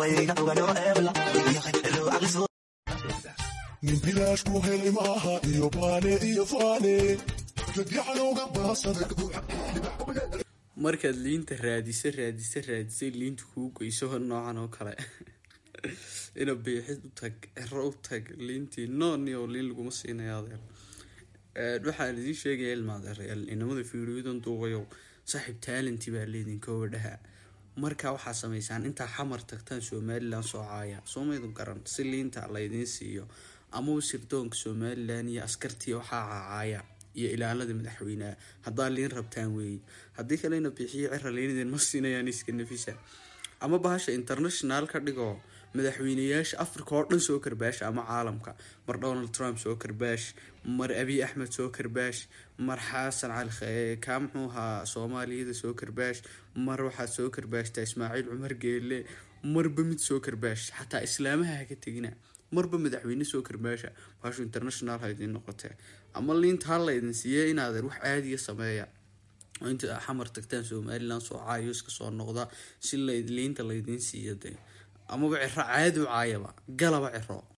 nin bilaash ku helay maaha iyo baane iyo faane dadyaxanowga baasada markaad liinta raadisa raadisa raadisay liinta kuu goyso noocan oo kale ina biixid u tag cero u tag liintii nooni oo liin laguma siinaya adeer waxaan idiin sheegaya ilmaadeerayaal inamada fiidiyodan duubayow saaxiib taalanti baa leedinkooba dhaha markaa waxaa sameysaan intaa xamar tagtaan somalilan soo caaya soomaydun garan si liinta laydiin siiyo amaba sirdoonka somalilan iyo askartii waxaa caacaaya iyo ilaalada madaxweyneha haddaa liin rabtaan weeye haddii kalena bixiyo cira liinideen ma siinayaan iska nafisa ama bahasha international ka dhigoo madaxweyneyaasha africa oo dhan soo karbaash ama caalamka mar donald trump soo karbaash mar abiy axmed soo karbaash mar xasan cali kaa muxuu ahaa soomaaliyada soo karbaash mar waxaad soo karbaashtaa ismaaciil cumar geelle marba mid soo karbaash xataa islaamaha haka tegina marba madaxweyne soo karbaasha bahashu international ha idiin noqotee ama liinta ha laydin siiye inaadeer wax caadiya sameeya oo inta xamar tagtaan somalilan soo caayo iska soo noqda si liinta laydiin siiya dee amaba ciro caadi u caayaba galaba ciro